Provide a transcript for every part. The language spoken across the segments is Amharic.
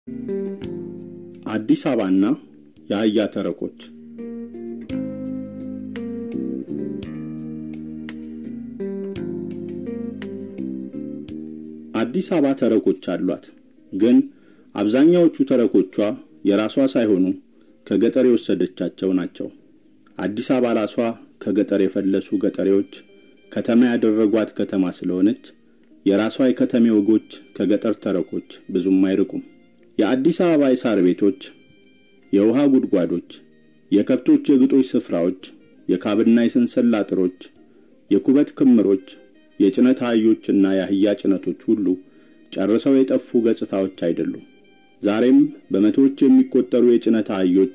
አዲስ አበባና የአህያ ተረኮች አዲስ አበባ ተረኮች አሏት። ግን አብዛኛዎቹ ተረኮቿ የራሷ ሳይሆኑ ከገጠር የወሰደቻቸው ናቸው። አዲስ አበባ ራሷ ከገጠር የፈለሱ ገጠሬዎች ከተማ ያደረጓት ከተማ ስለሆነች የራሷ የከተሜ ወጎች ከገጠር ተረኮች ብዙም አይርቁም። የአዲስ አበባ የሳር ቤቶች፣ የውሃ ጉድጓዶች፣ የከብቶች የግጦሽ ስፍራዎች፣ የካብና የሰንሰል አጥሮች፣ የኩበት ክምሮች፣ የጭነት አህዮችና የአህያ ጭነቶች ሁሉ ጨርሰው የጠፉ ገጽታዎች አይደሉም። ዛሬም በመቶዎች የሚቆጠሩ የጭነት አህዮች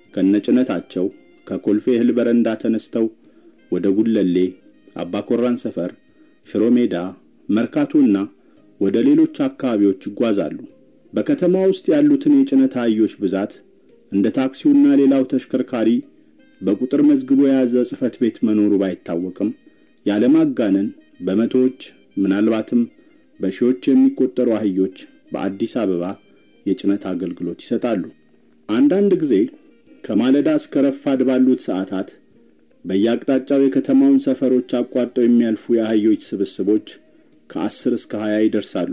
ከነጭነታቸው ከኮልፌ እህል በረንዳ ተነስተው ወደ ጉለሌ፣ አባኮራን ሰፈር፣ ሽሮ ሜዳ፣ መርካቶና ወደ ሌሎች አካባቢዎች ይጓዛሉ። በከተማ ውስጥ ያሉትን የጭነት አህዮች ብዛት እንደ ታክሲውና ሌላው ተሽከርካሪ በቁጥር መዝግቦ የያዘ ጽሕፈት ቤት መኖሩ ባይታወቅም ያለማጋነን በመቶዎች ምናልባትም በሺዎች የሚቆጠሩ አህዮች በአዲስ አበባ የጭነት አገልግሎት ይሰጣሉ። አንዳንድ ጊዜ ከማለዳ እስከ ረፋድ ባሉት ሰዓታት በየአቅጣጫው የከተማውን ሰፈሮች አቋርጠው የሚያልፉ የአህዮች ስብስቦች ከአስር እስከ ሀያ ይደርሳሉ።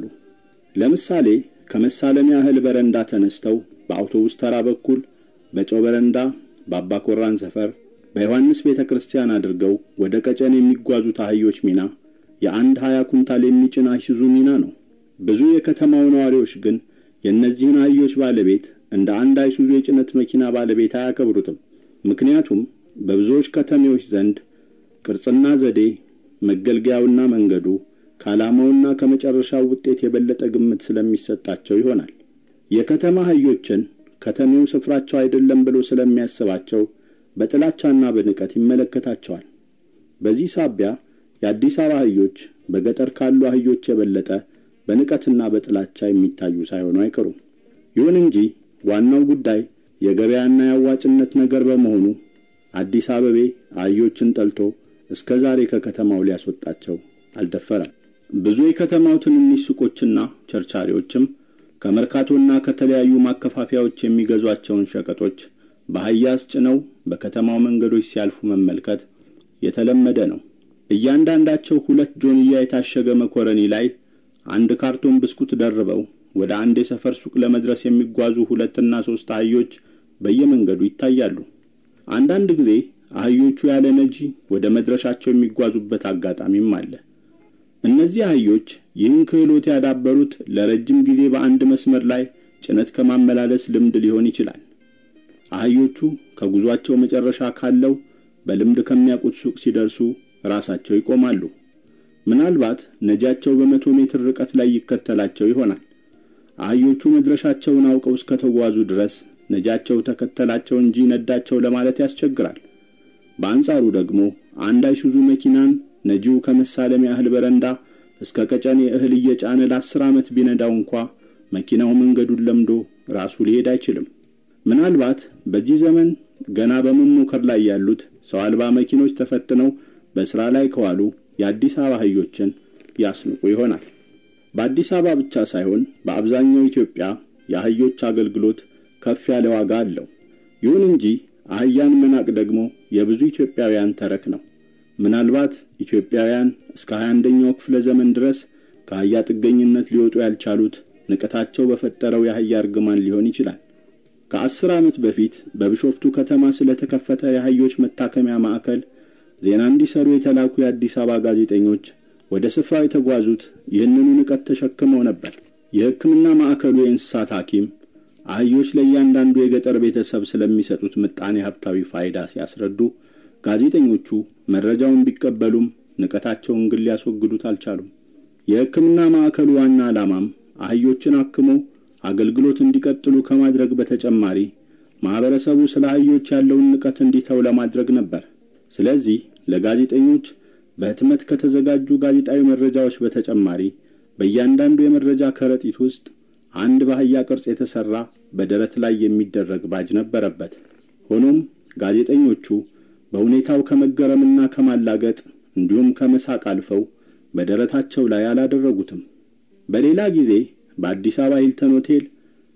ለምሳሌ ከመሳለሚያ እህል በረንዳ ተነስተው በአውቶቡስ ተራ በኩል በጨው በረንዳ፣ በአባ ኮራን ሰፈር፣ በዮሐንስ ቤተ ክርስቲያን አድርገው ወደ ቀጨን የሚጓዙት አህዮች ሚና የአንድ ሀያ ኩንታል የሚጭን አይሱዙ ሚና ነው። ብዙ የከተማው ነዋሪዎች ግን የእነዚህን አህዮች ባለቤት እንደ አንድ አይሱዙ የጭነት መኪና ባለቤት አያከብሩትም። ምክንያቱም በብዙዎች ከተሜዎች ዘንድ ቅርጽና ዘዴ፣ መገልገያውና መንገዱ ከዓላማውና ከመጨረሻው ውጤት የበለጠ ግምት ስለሚሰጣቸው ይሆናል። የከተማ አህዮችን ከተሜው ስፍራቸው አይደለም ብሎ ስለሚያስባቸው በጥላቻና በንቀት ይመለከታቸዋል። በዚህ ሳቢያ የአዲስ አበባ አህዮች በገጠር ካሉ አህዮች የበለጠ በንቀትና በጥላቻ የሚታዩ ሳይሆኑ አይቀሩም። ይሁን እንጂ ዋናው ጉዳይ የገበያና የአዋጭነት ነገር በመሆኑ አዲስ አበቤ አህዮችን ጠልቶ እስከ ዛሬ ከከተማው ሊያስወጣቸው አልደፈረም። ብዙ የከተማው ትንንሽ ሱቆችና ቸርቻሪዎችም ከመርካቶና ከተለያዩ ማከፋፈያዎች የሚገዟቸውን ሸቀጦች በአህያ አስጭነው በከተማው መንገዶች ሲያልፉ መመልከት የተለመደ ነው። እያንዳንዳቸው ሁለት ጆንያ የታሸገ መኮረኒ ላይ አንድ ካርቶን ብስኩት ደርበው ወደ አንድ የሰፈር ሱቅ ለመድረስ የሚጓዙ ሁለትና ሦስት አህዮች በየመንገዱ ይታያሉ። አንዳንድ ጊዜ አህዮቹ ያለ ነጂ ወደ መድረሻቸው የሚጓዙበት አጋጣሚም አለ። እነዚህ አህዮች ይህን ክህሎት ያዳበሩት ለረጅም ጊዜ በአንድ መስመር ላይ ጭነት ከማመላለስ ልምድ ሊሆን ይችላል። አህዮቹ ከጉዟቸው መጨረሻ ካለው በልምድ ከሚያውቁት ሱቅ ሲደርሱ ራሳቸው ይቆማሉ። ምናልባት ነጂያቸው በመቶ ሜትር ርቀት ላይ ይከተላቸው ይሆናል። አህዮቹ መድረሻቸውን አውቀው እስከተጓዙ ድረስ ነጂያቸው ተከተላቸው እንጂ ነዳቸው ለማለት ያስቸግራል። በአንጻሩ ደግሞ አንድ አይሱዙ መኪናን ነጂው ከመሳለሚያ እህል በረንዳ እስከ ቀጨኔ እህል እየጫነ ለአስር ዓመት ቢነዳው እንኳ መኪናው መንገዱን ለምዶ ራሱ ሊሄድ አይችልም። ምናልባት በዚህ ዘመን ገና በመሞከር ላይ ያሉት ሰው አልባ መኪኖች ተፈትነው በሥራ ላይ ከዋሉ የአዲስ አበባ አህዮችን ያስንቁ ይሆናል። በአዲስ አበባ ብቻ ሳይሆን በአብዛኛው ኢትዮጵያ የአህዮች አገልግሎት ከፍ ያለ ዋጋ አለው። ይሁን እንጂ አህያን መናቅ ደግሞ የብዙ ኢትዮጵያውያን ተረክ ነው። ምናልባት ኢትዮጵያውያን እስከ 21ኛው ክፍለ ዘመን ድረስ ከአህያ ጥገኝነት ሊወጡ ያልቻሉት ንቀታቸው በፈጠረው የአህያ እርግማን ሊሆን ይችላል። ከአስር ዓመት በፊት በቢሾፍቱ ከተማ ስለተከፈተ የአህዮች መታከሚያ ማዕከል ዜና እንዲሰሩ የተላኩ የአዲስ አበባ ጋዜጠኞች ወደ ስፍራው የተጓዙት ይህንኑ ንቀት ተሸክመው ነበር። የሕክምና ማዕከሉ የእንስሳት ሐኪም አህዮች ለእያንዳንዱ የገጠር ቤተሰብ ስለሚሰጡት ምጣኔ ሀብታዊ ፋይዳ ሲያስረዱ ጋዜጠኞቹ መረጃውን ቢቀበሉም ንቀታቸውን ግን ሊያስወግዱት አልቻሉም። የሕክምና ማዕከሉ ዋና ዓላማም አህዮችን አክሞ አገልግሎት እንዲቀጥሉ ከማድረግ በተጨማሪ ማኅበረሰቡ ስለ አህዮች ያለውን ንቀት እንዲተው ለማድረግ ነበር። ስለዚህ ለጋዜጠኞች በህትመት ከተዘጋጁ ጋዜጣዊ መረጃዎች በተጨማሪ በእያንዳንዱ የመረጃ ከረጢት ውስጥ አንድ በአህያ ቅርጽ የተሠራ በደረት ላይ የሚደረግ ባጅ ነበረበት። ሆኖም ጋዜጠኞቹ በሁኔታው ከመገረምና ከማላገጥ እንዲሁም ከመሳቅ አልፈው በደረታቸው ላይ አላደረጉትም። በሌላ ጊዜ በአዲስ አበባ ሂልተን ሆቴል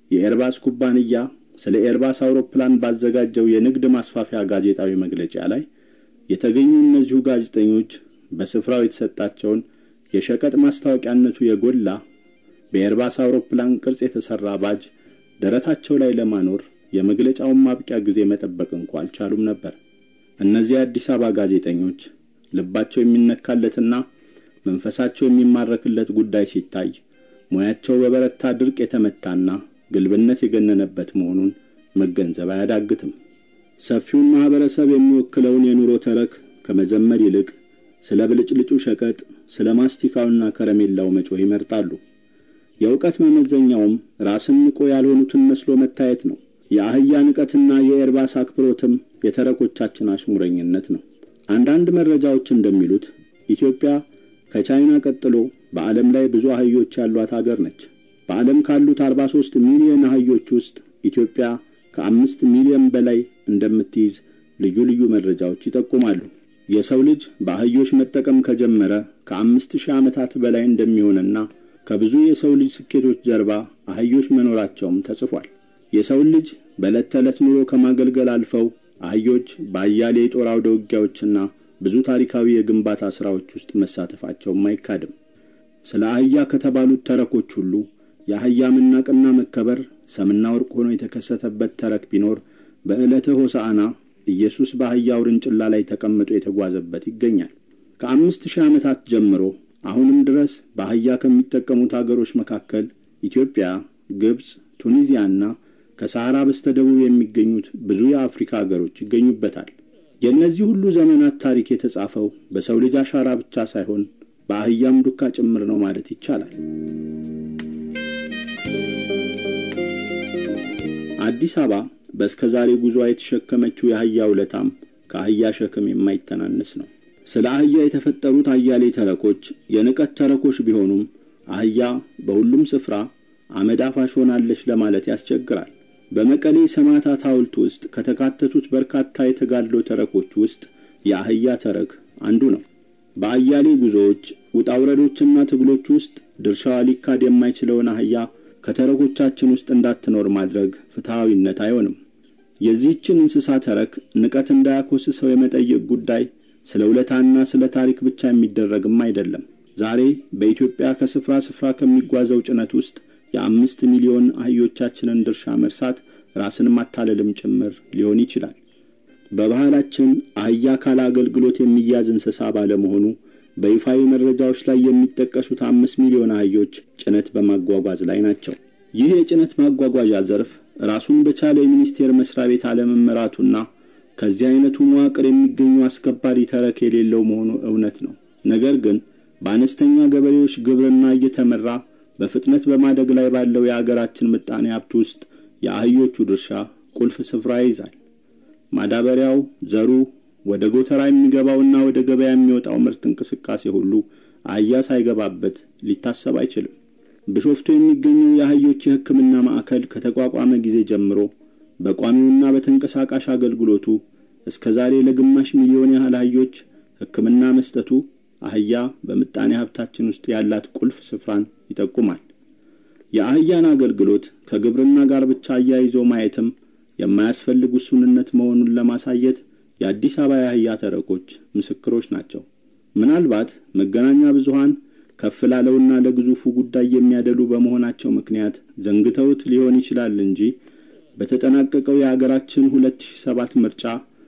የኤርባስ ኩባንያ ስለ ኤርባስ አውሮፕላን ባዘጋጀው የንግድ ማስፋፊያ ጋዜጣዊ መግለጫ ላይ የተገኙ እነዚሁ ጋዜጠኞች በስፍራው የተሰጣቸውን የሸቀጥ ማስታወቂያነቱ የጎላ በኤርባስ አውሮፕላን ቅርጽ የተሠራ ባጅ ደረታቸው ላይ ለማኖር የመግለጫውን ማብቂያ ጊዜ መጠበቅ እንኳ አልቻሉም ነበር። እነዚህ አዲስ አበባ ጋዜጠኞች ልባቸው የሚነካለትና መንፈሳቸው የሚማረክለት ጉዳይ ሲታይ ሙያቸው በበረታ ድርቅ የተመታና ግልብነት የገነነበት መሆኑን መገንዘብ አያዳግትም። ሰፊውን ማኅበረሰብ የሚወክለውን የኑሮ ተረክ ከመዘመር ይልቅ ስለ ብልጭልጩ ሸቀጥ፣ ስለ ማስቲካውና ከረሜላው መጮህ ይመርጣሉ። የእውቀት መመዘኛውም ራስን ንቆ ያልሆኑትን መስሎ መታየት ነው። የአህያ ንቀትና የኤርባስ አክብሮትም የተረኮቻችን አሽሙረኝነት ነው። አንዳንድ መረጃዎች እንደሚሉት ኢትዮጵያ ከቻይና ቀጥሎ በዓለም ላይ ብዙ አህዮች ያሏት አገር ነች። በዓለም ካሉት 43 ሚሊዮን አህዮች ውስጥ ኢትዮጵያ ከአምስት ሚሊዮን በላይ እንደምትይዝ ልዩ ልዩ መረጃዎች ይጠቁማሉ። የሰው ልጅ በአህዮች መጠቀም ከጀመረ ከአምስት ሺህ ዓመታት በላይ እንደሚሆንና ከብዙ የሰው ልጅ ስኬቶች ጀርባ አህዮች መኖራቸውም ተጽፏል። የሰውን ልጅ በዕለት ተዕለት ኑሮ ከማገልገል አልፈው አህዮች በአያሌ የጦር አውደ ውጊያዎችና ብዙ ታሪካዊ የግንባታ ሥራዎች ውስጥ መሳተፋቸውም አይካድም። ስለ አህያ ከተባሉት ተረኮች ሁሉ የአህያ መናቅና መከበር ሰምና ወርቅ ሆኖ የተከሰተበት ተረክ ቢኖር በዕለተ ሆሳዕና ኢየሱስ በአህያ ውርንጭላ ላይ ተቀምጦ የተጓዘበት ይገኛል። ከአምስት ሺህ ዓመታት ጀምሮ አሁንም ድረስ በአህያ ከሚጠቀሙት አገሮች መካከል ኢትዮጵያ፣ ግብፅ፣ ቱኒዚያና ከሰሐራ በስተደቡብ የሚገኙት ብዙ የአፍሪካ አገሮች ይገኙበታል። የእነዚህ ሁሉ ዘመናት ታሪክ የተጻፈው በሰው ልጅ አሻራ ብቻ ሳይሆን በአህያም ዱካ ጭምር ነው ማለት ይቻላል። አዲስ አበባ በእስከ ዛሬ ጉዞ የተሸከመችው የአህያ ውለታም ከአህያ ሸክም የማይተናነስ ነው። ስለ አህያ የተፈጠሩት አያሌ ተረኮች የንቀት ተረኮች ቢሆኑም አህያ በሁሉም ስፍራ አመድ አፋሽ ሆናለች ለማለት ያስቸግራል። በመቀሌ ሰማዕታት ሐውልት ውስጥ ከተካተቱት በርካታ የተጋድሎ ተረኮች ውስጥ የአህያ ተረክ አንዱ ነው። በአያሌ ጉዞዎች ውጣውረዶችና ትግሎች ውስጥ ድርሻዋ ሊካድ የማይችለውን አህያ ከተረኮቻችን ውስጥ እንዳትኖር ማድረግ ፍትሐዊነት አይሆንም። የዚህችን እንስሳ ተረክ ንቀት እንዳያኮስሰው የመጠየቅ ጉዳይ ስለ ውለታና ስለ ታሪክ ብቻ የሚደረግም አይደለም። ዛሬ በኢትዮጵያ ከስፍራ ስፍራ ከሚጓዘው ጭነት ውስጥ የአምስት ሚሊዮን አህዮቻችንን ድርሻ መርሳት ራስን ማታለልም ጭምር ሊሆን ይችላል። በባህላችን አህያ ካለ አገልግሎት የሚያዝ እንስሳ ባለመሆኑ በይፋዊ መረጃዎች ላይ የሚጠቀሱት አምስት ሚሊዮን አህዮች ጭነት በማጓጓዝ ላይ ናቸው። ይህ የጭነት ማጓጓዣ ዘርፍ ራሱን በቻለ የሚኒስቴር መስሪያ ቤት አለመመራቱና ከዚህ አይነቱ መዋቅር የሚገኙ አስከባሪ ተረክ የሌለው መሆኑ እውነት ነው። ነገር ግን በአነስተኛ ገበሬዎች ግብርና እየተመራ በፍጥነት በማደግ ላይ ባለው የአገራችን ምጣኔ ሀብት ውስጥ የአህዮቹ ድርሻ ቁልፍ ስፍራ ይይዛል። ማዳበሪያው፣ ዘሩ፣ ወደ ጎተራ የሚገባውና ወደ ገበያ የሚወጣው ምርት እንቅስቃሴ ሁሉ አህያ ሳይገባበት ሊታሰብ አይችልም። ቢሾፍቱ የሚገኘው የአህዮች የሕክምና ማዕከል ከተቋቋመ ጊዜ ጀምሮ በቋሚውና በተንቀሳቃሽ አገልግሎቱ እስከ ዛሬ ለግማሽ ሚሊዮን ያህል አህዮች ሕክምና መስጠቱ አህያ በምጣኔ ሀብታችን ውስጥ ያላት ቁልፍ ስፍራን ይጠቁማል። የአህያን አገልግሎት ከግብርና ጋር ብቻ አያይዞ ማየትም የማያስፈልግ ውሱንነት መሆኑን ለማሳየት የአዲስ አበባ የአህያ ተረኮች ምስክሮች ናቸው። ምናልባት መገናኛ ብዙሃን ከፍ ላለውና ለግዙፉ ጉዳይ የሚያደሉ በመሆናቸው ምክንያት ዘንግተውት ሊሆን ይችላል እንጂ በተጠናቀቀው የአገራችን 2007 ምርጫ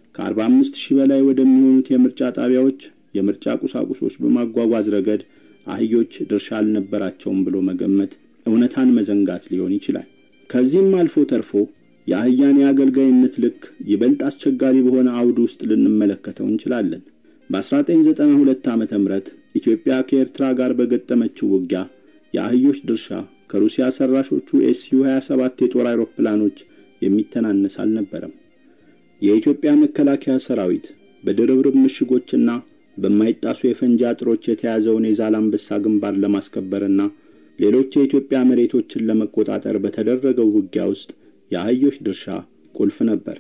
ከ45 ሺህ በላይ ወደሚሆኑት የምርጫ ጣቢያዎች የምርጫ ቁሳቁሶች በማጓጓዝ ረገድ አህዮች ድርሻ አልነበራቸውም ብሎ መገመት እውነታን መዘንጋት ሊሆን ይችላል። ከዚህም አልፎ ተርፎ የአህያን የአገልጋይነት ልክ ይበልጥ አስቸጋሪ በሆነ አውድ ውስጥ ልንመለከተው እንችላለን። በ1992 ዓ ም ኢትዮጵያ ከኤርትራ ጋር በገጠመችው ውጊያ የአህዮች ድርሻ ከሩሲያ ሰራሾቹ ኤስዩ 27 የጦር አይሮፕላኖች የሚተናነስ አልነበረም። የኢትዮጵያ መከላከያ ሰራዊት በድርብርብ ምሽጎችና በማይጣሱ የፈንጂ አጥሮች የተያዘውን የዛላምበሳ ግንባር ለማስከበርና ሌሎች የኢትዮጵያ መሬቶችን ለመቆጣጠር በተደረገው ውጊያ ውስጥ የአህዮች ድርሻ ቁልፍ ነበር።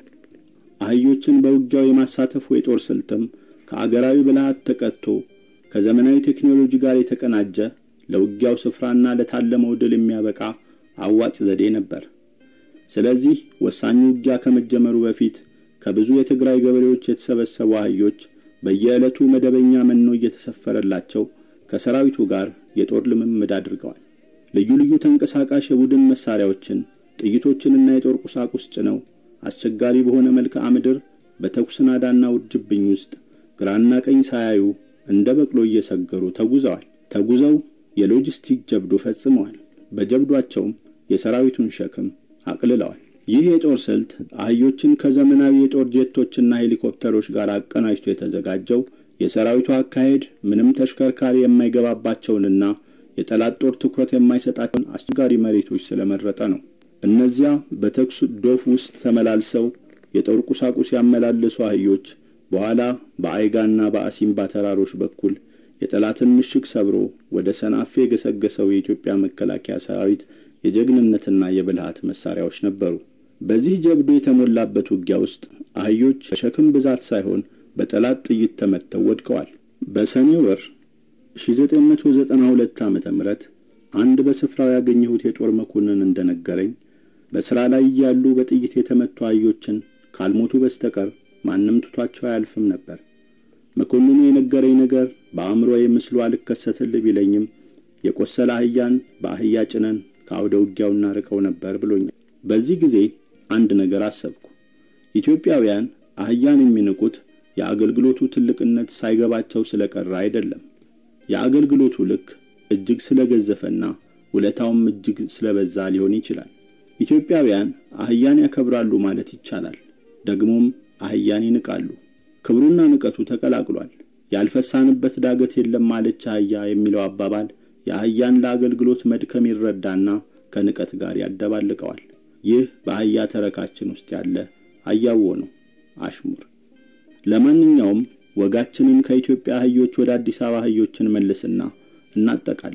አህዮችን በውጊያው የማሳተፉ የጦር ስልትም ከአገራዊ ብልሃት ተቀጥቶ ከዘመናዊ ቴክኖሎጂ ጋር የተቀናጀ ለውጊያው ስፍራና ለታለመው ድል የሚያበቃ አዋጭ ዘዴ ነበር። ስለዚህ ወሳኙ ውጊያ ከመጀመሩ በፊት ከብዙ የትግራይ ገበሬዎች የተሰበሰቡ አህዮች በየዕለቱ መደበኛ መኖ እየተሰፈረላቸው ከሰራዊቱ ጋር የጦር ልምምድ አድርገዋል። ልዩ ልዩ ተንቀሳቃሽ የቡድን መሳሪያዎችን፣ ጥይቶችንና የጦር ቁሳቁስ ጭነው አስቸጋሪ በሆነ መልክዓ ምድር በተኩስ ናዳና ውርጅብኝ ውስጥ ግራና ቀኝ ሳያዩ እንደ በቅሎ እየሰገሩ ተጉዘዋል። ተጉዘው የሎጂስቲክ ጀብዱ ፈጽመዋል። በጀብዷቸውም የሰራዊቱን ሸክም አቅልለዋል። ይህ የጦር ስልት አህዮችን ከዘመናዊ የጦር ጄቶችና ሄሊኮፕተሮች ጋር አቀናጅቶ የተዘጋጀው የሰራዊቱ አካሄድ ምንም ተሽከርካሪ የማይገባባቸውንና የጠላት ጦር ትኩረት የማይሰጣቸውን አስቸጋሪ መሬቶች ስለመረጠ ነው። እነዚያ በተኩስ ዶፍ ውስጥ ተመላልሰው የጦር ቁሳቁስ ያመላለሱ አህዮች በኋላ በአይጋና በአሲምባ ተራሮች በኩል የጠላትን ምሽግ ሰብሮ ወደ ሰናፌ የገሰገሰው የኢትዮጵያ መከላከያ ሰራዊት የጀግንነትና የብልሃት መሳሪያዎች ነበሩ። በዚህ ጀብዱ የተሞላበት ውጊያ ውስጥ አህዮች በሸክም ብዛት ሳይሆን በጠላት ጥይት ተመትተው ወድቀዋል። በሰኔ ወር 1992 ዓ.ም አንድ በስፍራው ያገኘሁት የጦር መኮንን እንደነገረኝ በሥራ ላይ እያሉ በጥይት የተመቱ አህዮችን ካልሞቱ በስተቀር ማንም ትቷቸው አያልፍም ነበር። መኮንኑ የነገረኝ ነገር በአእምሮዬ ምስሉ አልከሰትል ቢለኝም የቆሰለ አህያን በአህያ ጭነን ከአውደ ውጊያው እናርቀው ነበር ብሎኛል። በዚህ ጊዜ አንድ ነገር አሰብኩ። ኢትዮጵያውያን አህያን የሚንቁት የአገልግሎቱ ትልቅነት ሳይገባቸው ስለቀረ አይደለም። የአገልግሎቱ ልክ እጅግ ስለገዘፈና ውለታውም እጅግ ስለበዛ ሊሆን ይችላል። ኢትዮጵያውያን አህያን ያከብራሉ ማለት ይቻላል። ደግሞም አህያን ይንቃሉ። ክብሩና ንቀቱ ተቀላቅሏል። ያልፈሳንበት ዳገት የለም ማለች አህያ የሚለው አባባል የአህያን ለአገልግሎት መድከም ይረዳና ከንቀት ጋር ያደባልቀዋል። ይህ በአህያ ተረካችን ውስጥ ያለ አያዎ ነው፣ አሽሙር። ለማንኛውም ወጋችንን ከኢትዮጵያ አህዮች ወደ አዲስ አበባ አህዮችን መልስና እናጠቃል።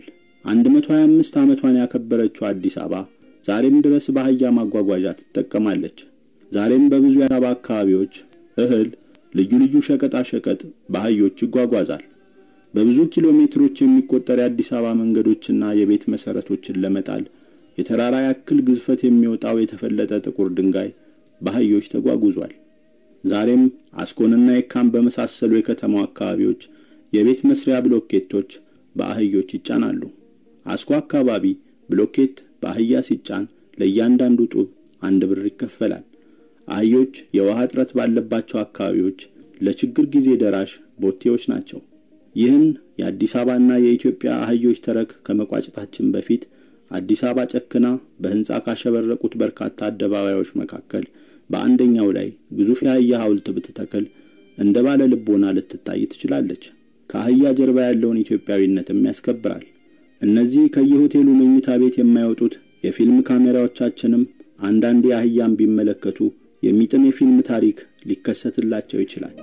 125 ዓመቷን ያከበረችው አዲስ አበባ ዛሬም ድረስ በአህያ ማጓጓዣ ትጠቀማለች። ዛሬም በብዙ የአበባ አካባቢዎች እህል፣ ልዩ ልዩ ሸቀጣ ሸቀጥ በአህዮች ይጓጓዛል። በብዙ ኪሎ ሜትሮች የሚቆጠር የአዲስ አበባ መንገዶችና የቤት መሰረቶችን ለመጣል የተራራ ያክል ግዝፈት የሚወጣው የተፈለጠ ጥቁር ድንጋይ በአህዮች ተጓጉዟል። ዛሬም አስኮንና የካም በመሳሰሉ የከተማው አካባቢዎች የቤት መስሪያ ብሎኬቶች በአህዮች ይጫናሉ። አስኮ አካባቢ ብሎኬት በአህያ ሲጫን ለእያንዳንዱ ጡብ አንድ ብር ይከፈላል። አህዮች የውሃ እጥረት ባለባቸው አካባቢዎች ለችግር ጊዜ ደራሽ ቦቴዎች ናቸው። ይህን የአዲስ አበባና የኢትዮጵያ አህዮች ተረክ ከመቋጨታችን በፊት አዲስ አበባ ጨክና በሕንፃ ካሸበረቁት በርካታ አደባባዮች መካከል በአንደኛው ላይ ግዙፍ የአህያ ሐውልት ብትተክል እንደ ባለ ልቦና ልትታይ ትችላለች። ከአህያ ጀርባ ያለውን ኢትዮጵያዊነትም ያስከብራል። እነዚህ ከየሆቴሉ መኝታ ቤት የማይወጡት የፊልም ካሜራዎቻችንም አንዳንዴ አህያን ቢመለከቱ የሚጥም የፊልም ታሪክ ሊከሰትላቸው ይችላል።